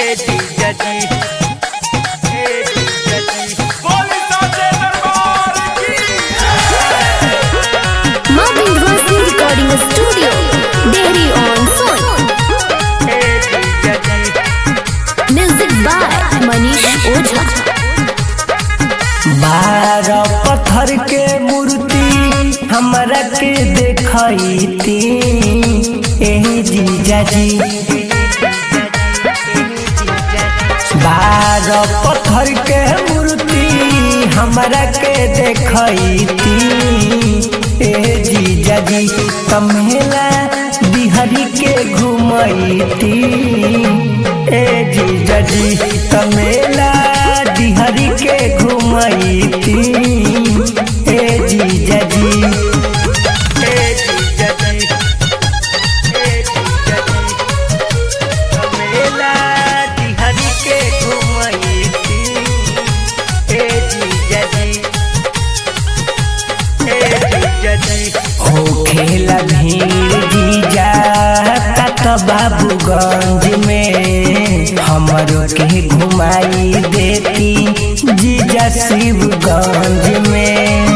ए जीजा जी ए जीजा जी माँ Vindhyavasini recording studio Dehri on Sone ए जीजा जी म्यूजिक बाय मनीष ओझा बारह पत्थर के मूर्ति हमरा के देखती एही जीजा जी बारह पत्थर के मूर्ति हमरा के देखती ए जीजा जी कमेला बिहरी के घुमती ए जीजा जी कमेला बिहरी के घुमती ए जीजा जी ए जीजा जी ए जीजा जी मेला दिहरी के घुमैती ए जीजा जी ए जीजा जी हो खेला भीड़ जीजा तक बाबूगंज में हमरो के घुमाई देती जीजा शिवगंज में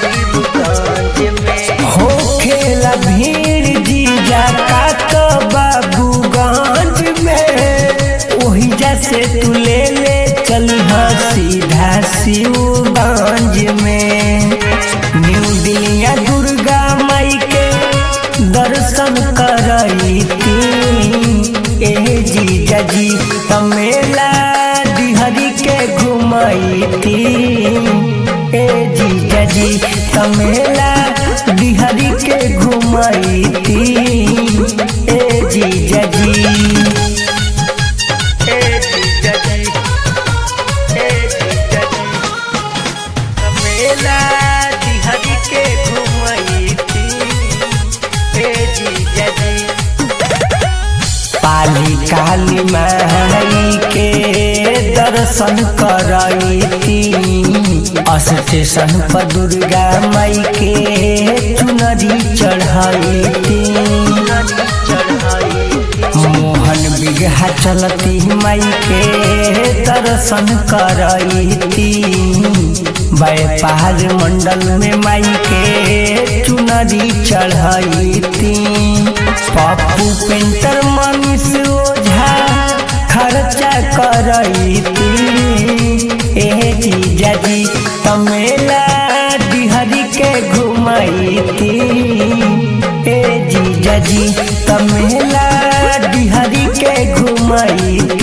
हो खेला भीड़ जीजा तक बाबूगंज में ओही जैसे तू ले ले चली सीधा शिवगंज में न्यू दिलिया दुर्गा माई के दर्शन करती ए जीजा जी तमेला डिहरी के घुमती ए जीजा जी तमेला डिहरी के घुमती ए जीजा जी ए जीजा जी ए जीजा जी मेला दिहरी के घुमैती ए जीजा जी पाली काली माई के दर्शन करती स्टेशन पर दुर्गा माई के चुनरी चढ़ती मोहन बिगहा चलती माई के दर्शन करती व्यापार मंडल में माई के चुनरी चढ़ती पप्पू पेंटर मनीष ओझा खर्चा करती ए जीजा जी तमेला डिहरी के घुमती ए जीजा जी तमेला डिहरी के घुमती